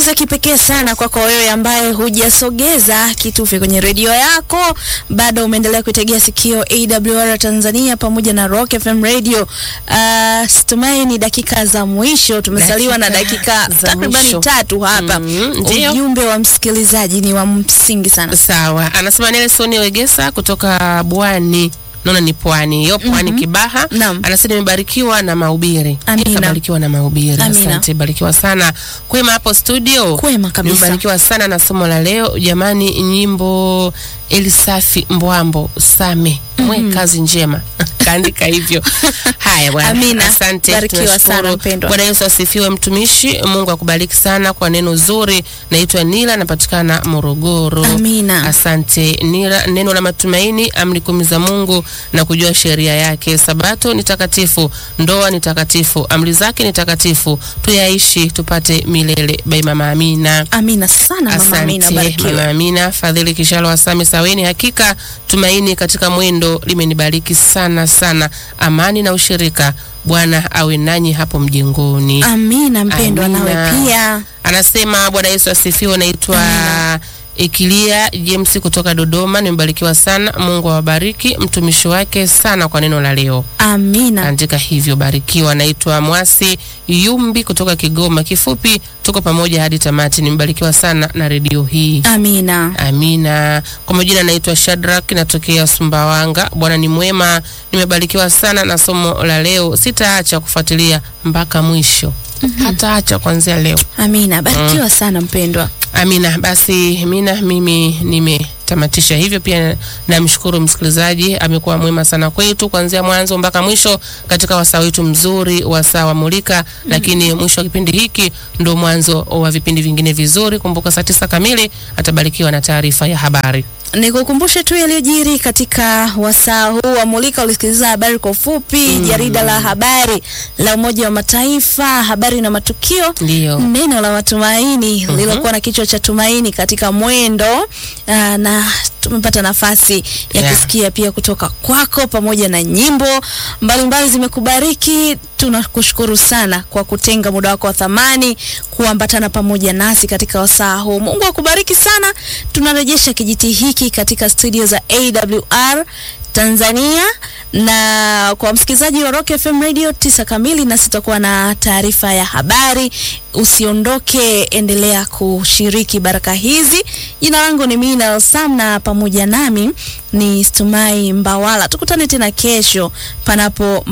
za kipekee sana kwako wewe ambaye hujasogeza kitufe kwenye redio yako, bado umeendelea kuitegea sikio AWR Tanzania pamoja na Rock FM Radio. Uh, situmai ni dakika za mwisho, tumesaliwa na dakika za takribani mwisho. tatu hapa. Mm, ndio. Ujumbe wa msikilizaji ni wa msingi sana. Sawa, anasema Nelson Wegesa kutoka Bwani. Naona ni pwani hiyo, pwani Kibaha. Naam. Anasema nimebarikiwa na mahubiri. Amina. Nikabarikiwa na mahubiri. Amina. Asante, barikiwa sana. Kwema hapo studio. Kwema kabisa. Nimebarikiwa sana na somo la leo. Jamani, nyimbo Elisafi Mbwambo Same. Mwe kazi njema. Kaandika hivyo. Haya bwana. Amina. Asante. Barikiwa tunashukuru. sana, mpendwa. Bwana Yesu asifiwe mtumishi. Mungu akubariki sana kwa neno zuri. Naitwa Nila, napatikana Morogoro. Amina. Asante Nira, neno la matumaini, amri kumi za Mungu na kujua sheria yake. Sabato ni takatifu, ndoa ni takatifu, amri zake ni takatifu, tuyaishi tupate milele. Bai Mama Amina. Amina sana mama Amina, Asante barikiwe. Mama Amina. Fadhili Kishalo wa Same Saweni, hakika tumaini katika mwendo limenibariki sana sana. Amani na ushirika, Bwana awe nanyi hapo mjengoni. Amina mpendwa, nawe Amina. pia. Anasema Bwana Yesu asifiwe. Naitwa Ikilia James kutoka Dodoma. Nimebarikiwa sana. Mungu awabariki mtumishi wake sana kwa neno la leo. Amina. Andika hivyo, barikiwa. Naitwa Mwasi Yumbi kutoka Kigoma. Kifupi, tuko pamoja hadi tamati. Nimebarikiwa sana na redio hii. Amina. Amina. Kwa majina naitwa Shadrack, natokea Sumbawanga. Bwana ni mwema, nimebarikiwa sana na somo la leo. Sitaacha kufuatilia mpaka mwisho, hataacha kuanzia leo. Amina. Barikiwa sana mpendwa. Amina. Basi Mina, mimi nimetamatisha hivyo. Pia namshukuru msikilizaji, amekuwa mwema sana kwetu kuanzia mwanzo mpaka mwisho katika wasaa wetu mzuri, wasaa wa Mulika. Lakini mwisho wa kipindi hiki ndo mwanzo wa vipindi vingine vizuri. Kumbuka saa tisa kamili atabarikiwa na taarifa ya habari. Nikukumbushe tu yaliyojiri katika wasaa huu wa Mulika. Ulisikiliza habari kwa ufupi, jarida la habari la Umoja wa Mataifa, habari na matukio, Ndiyo. neno la matumaini lililokuwa na kichwa cha tumaini katika mwendo. Aa, na tumepata nafasi ya Yeah. kusikia pia kutoka kwako pamoja na nyimbo mbalimbali zimekubariki. Tunakushukuru sana kwa kutenga muda wako wa thamani kuambatana pamoja nasi katika wasaa huu. Mungu akubariki sana. Tunarejesha kijiti hiki katika studio za AWR Tanzania na kwa msikilizaji wa Rock FM Radio tisa kamili, nasi tutakuwa na taarifa ya habari. Usiondoke, endelea kushiriki baraka hizi. Jina langu ni Mina Sam na pamoja nami ni Stumai Mbawala. Tukutane tena kesho panapo